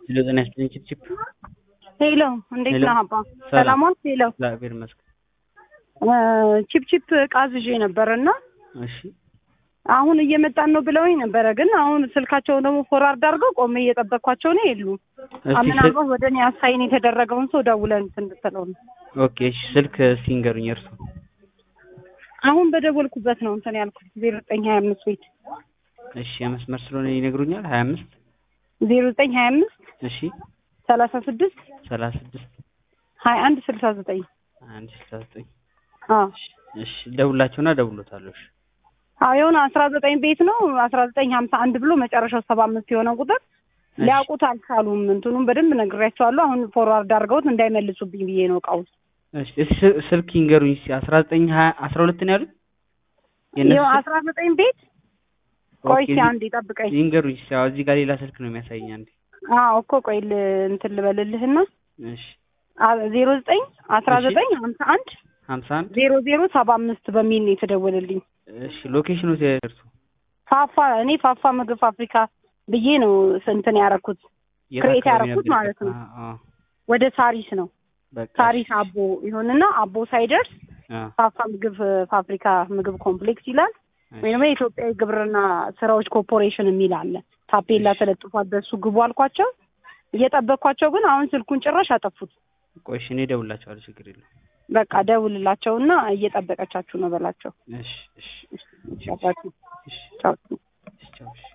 ሄሎ ጤና ይስጥልኝ ቺፕ ሄሎ እንዴት ሄሎ። ነህ አባ? ሰላም። ሰላም ዋልክ? ሄሎ እግዚአብሔር ይመስገን። ቺፕ ቺፕ እቃ አዝዤ ነበር እና እሺ አሁን እየመጣን ነው ብለውኝ ነበረ፣ ግን አሁን ስልካቸውን ደግሞ ፎርዋርድ አድርገው ቆሜ እየጠበቅኳቸው ነው የሉም። እስቲ ስል- ምናልባት ወደ እኔ አሳይን የተደረገውን ሰው ደውለን እንትን ብትለው ነው። ኦኬ እሺ ስልክ እስቲ ንገሩኝ እርሱ አሁን በደወልኩበት ነው እንትን ያልኩት ዜሮ ዘጠኝ ሀያ አምስት ቤት እሺ የመስመር ስለሆነ ይነግሩኛል ሀያ አምስት ዜሮ ዘጠኝ ሀያ አምስት እሺ ሰላሳ ስድስት ሰላሳ ስድስት ሀያ አንድ ስልሳ ዘጠኝ አንድ ስልሳ ዘጠኝ አዎ እሺ ደውላቸውና ደውሎታለሁ እሺ አዎ የሆነ አስራ ዘጠኝ ቤት ነው አስራ ዘጠኝ ሀምሳ አንድ ብሎ መጨረሻው ሰባ አምስት የሆነ ቁጥር ሊያውቁት አልቻሉም። እንትኑን በደንብ ነግሬያቸዋለሁ። አሁን ፎርዋርድ አድርገውት እንዳይመልሱብኝ ብዬ ነው እቃውን እሺ እስቲ ስ- ስልክ ይንገሩኝ እስቲ አስራ ዘጠኝ ሀያ አስራ ሁለት ነው ያሉት የእነሱ ይኸው ስልክ? አስራ ዘጠኝ ቤት ቆይ ኦኬ፣ እስኪ አንዴ ጠብቀኝ። ይንገሩኝ እስቲ አዎ እዚህ ጋር ሌላ ስልክ ነው የሚያሳየኝ አንዴ አዎ እኮ ቆይ ል- እንትን ልበልልህና እሺ ዜሮ ዘጠኝ አስራ እሺ። ዘጠኝ ሀምሳ አንድ ሀምሳ አንድ ዜሮ ዜሮ ሰባ አምስት በሚል ነው የተደወለልኝ። እሺ ሎኬሽኑ እርሱ ፋፋ እኔ ፋፋ ምግብ ፋብሪካ ብዬ ነው እንትን ያደረኩት የት ክሬት አካባቢ ያደረኩት ነበር? ማለት ነው። አዎ፣ አዎ፣ ወደ ሳሪስ ነው በቃ ሳሪስ አቦ ይሁንና አቦ ሳይደርስ አዎ፣ ፋፋ ምግብ ፋብሪካ ምግብ ኮምፕሌክስ ይላል እሺ። ወይም የኢትዮጵያ የግብርና ስራዎች ኮርፖሬሽን የሚል አለ። ታፔላ እሺ። ተለጥፏል። በሱ ግቡ አልኳቸው። እየጠበቅኳቸው ግን አሁን ስልኩን ጭራሽ አጠፉት። ቆይ እሺ እኔ እደውልላቸዋለሁ ችግር የለውም በቃ ደውልላቸውና እየጠበቀቻችሁ ነው በላቸው። እሺ እሺ ቻው እሺ ቻው። እሺ ቻው እሺ